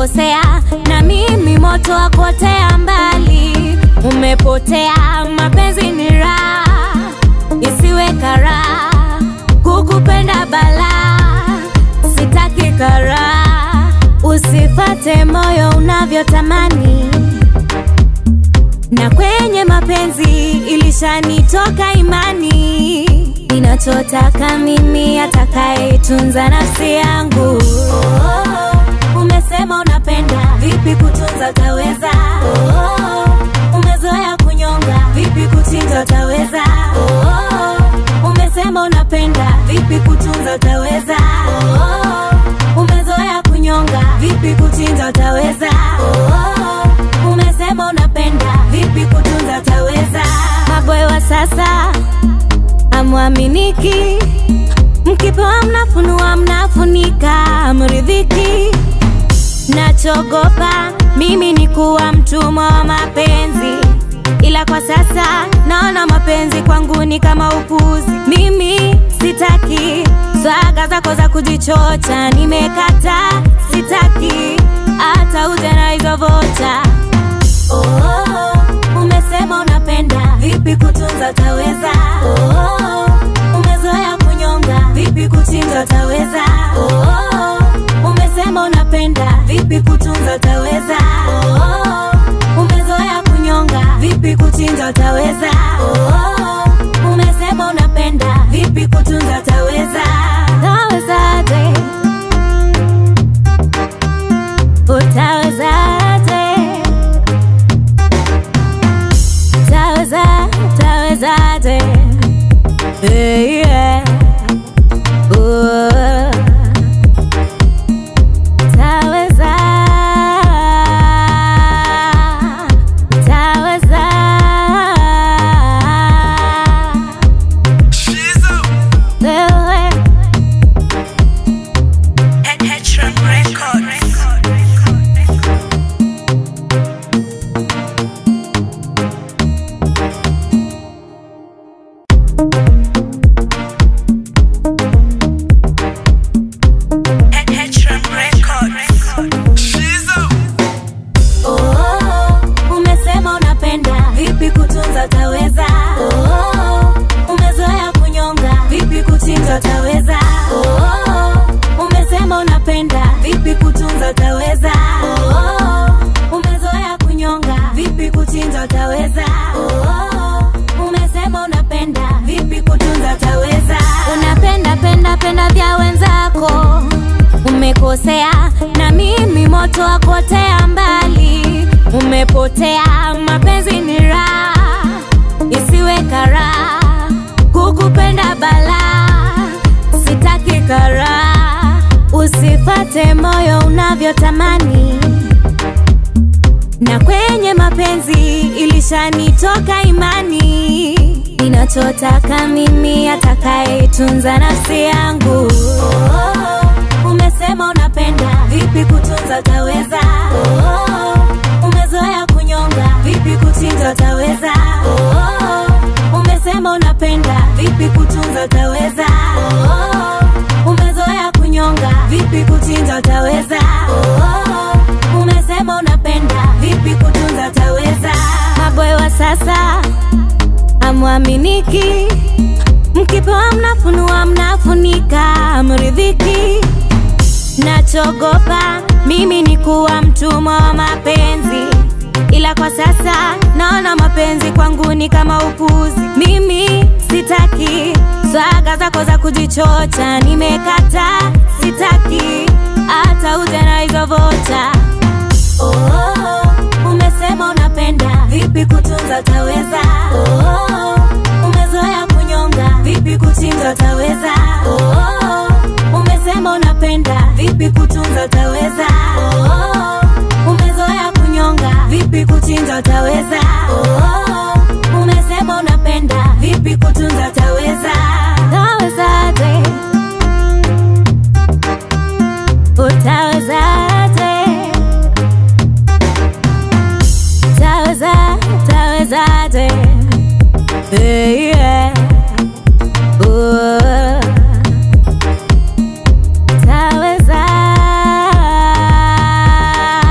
umekosea na mimi moto wa kuotea mbali. Umepotea, mapenzi ni raha, isiwe karaha, kukupenda balaa, sitaki karaha, usifate moyo unavyotamani na kwenye mapenzi ilishanitoka imani, ninachotaka mimi atakayetunza nafsi yangu. Oh, umesema unapenda, vipi kutunza utaweza? Oh, umezoea kunyonga, vipi kuchinja utaweza? Oh, umesema unapenda, vipi kutunza utaweza? Oh, umezoea kunyonga, vipi kuchinja utaweza? Oh, umesema unapenda, vipi kutunza utaweza? Maboy wa sasa amwaminiki, mkipewa mnafunua, mnafunika, mridhiki. Nachogopa mimi ni kuwa mtumwa wa mapenzi, ila kwa sasa naona mapenzi kwangu ni kama upuzi. Mimi sitaki swaga zako za kujichocha, nimekata, sitaki hata uje na hizo vocha. Oh, umesema unapenda, vipi kutunza utaweza? Oh, umezoea kunyonga, vipi kuchinja utaweza? Oh, umesema unapenda, vipi kutunza utaweza? Oh, umezoea kunyonga, vipi kuchinja utaweza? Oh, umesema unapenda, vipi kutunza utaweza? Utawezaje? Utawezaje? Taweza, tawezaje? Hey, yeah. Oh. Taweza, taweza. Wewe, Oh, umesema unapenda, vipi kutunza utaweza? Oh, umezoea kunyonga, vipi kuchinja utaweza? Oh, umesema unapenda, vipi kutunza utaweza? Oh, umezoea kunyonga, vipi kuchinja utaweza? Oh, umesema unapenda, vipi kutunza utaweza? Unapenda penda penda vya wenzako umekosea na mimi moto wa kuotea mbali. Umepotea, mapenzi ni raha, isiwe karaha, kukupenda balaa, sitaki karaha, usifate moyo unavyotamani na kwenye mapenzi ilishanitoka imani, ninachotaka mimi atakayetunza nafsi yangu. Oh, umesema unapenda, vipi kutunza utaweza? Oh, umezoea kunyonga, vipi kuchinja utaweza? Oh, umesema unapenda, vipi kutunza utaweza? Oh, umezoea kunyonga, vipi kuchinja utaweza? Oh, umesema unapenda, vipi kutunza utaweza? Maboy wa sasa amwaminiki, mkipewa mnafunua, mnafunika, mridhiki. Nachogopa mimi ni kuwa mtumwa wa mapenzi, ila kwa sasa naona mapenzi kwangu ni kama upuzi. Mimi sitaki swaga zako za kujichocha, nimekata, sitaki hata uje na hizo vocha. Oh, umesema unapenda, vipi kutunza utaweza? Oh, umezoea kunyonga, vipi kuchinja utaweza? Oh, umesema unapenda, vipi kutunza utaweza? Oh, umezoea kunyonga, vipi kuchinja utaweza? Oh, umesema unapenda, vipi kutunza utaweza? Utawezaje? Utawezaje? Taweza, tawezaje? Hey, yeah. Oh. Taweza,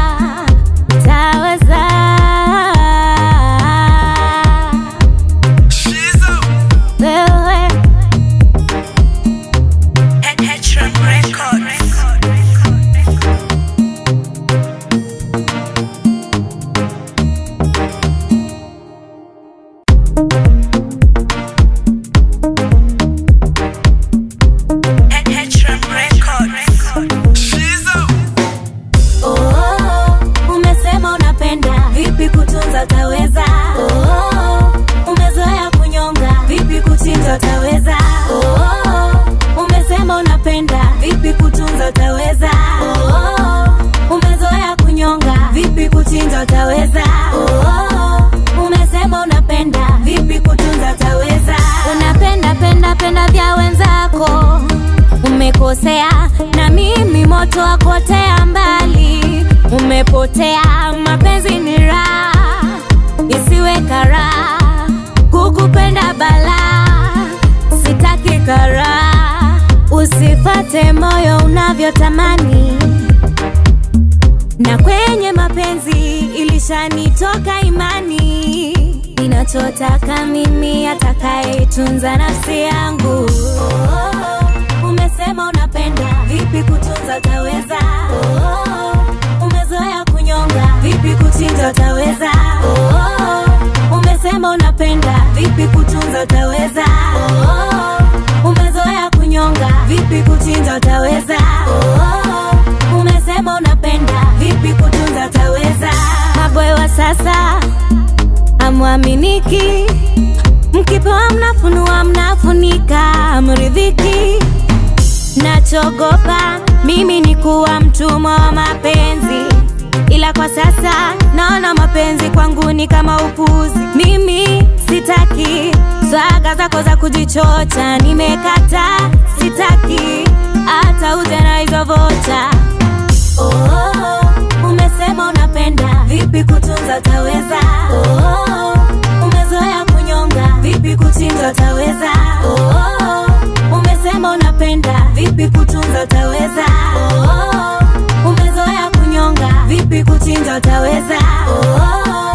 umekosea na mimi moto wakotea mbali umepotea mapenzi ni raha isiwe karaha kukupenda balaa sitaki karaha usifate moyo unavyotamani na kwenye mapenzi ilishanitoka imani ninachotaka mimi atakayeitunza nafsi yangu oh, umesema unapenda vipi kutunza utaweza oh, umezoea kunyonga vipi kuchinja utaweza oh, umesema unapenda vipi kutunza utaweza oh, umezoea kunyonga vipi kuchinja utaweza oh, umesema unapenda vipi kutunza utaweza maboy wa sasa amwaminiki mkipewa mnafunua mnafunika mridhiki nachogopa mimi ni kuwa mtumwa wa mapenzi ila kwa sasa naona mapenzi kwangu ni kama upuzi mimi sitaki swaga zako za kujichocha nimekata sitaki hata uje na hizo vocha oh, umesema unapenda vipi kutunza utaweza oh, umezoea kunyonga vipi kuchinja utaweza oh, umesema unapenda vipi kutunza utaweza oh, umezoea kunyonga vipi kuchinja utaweza oh,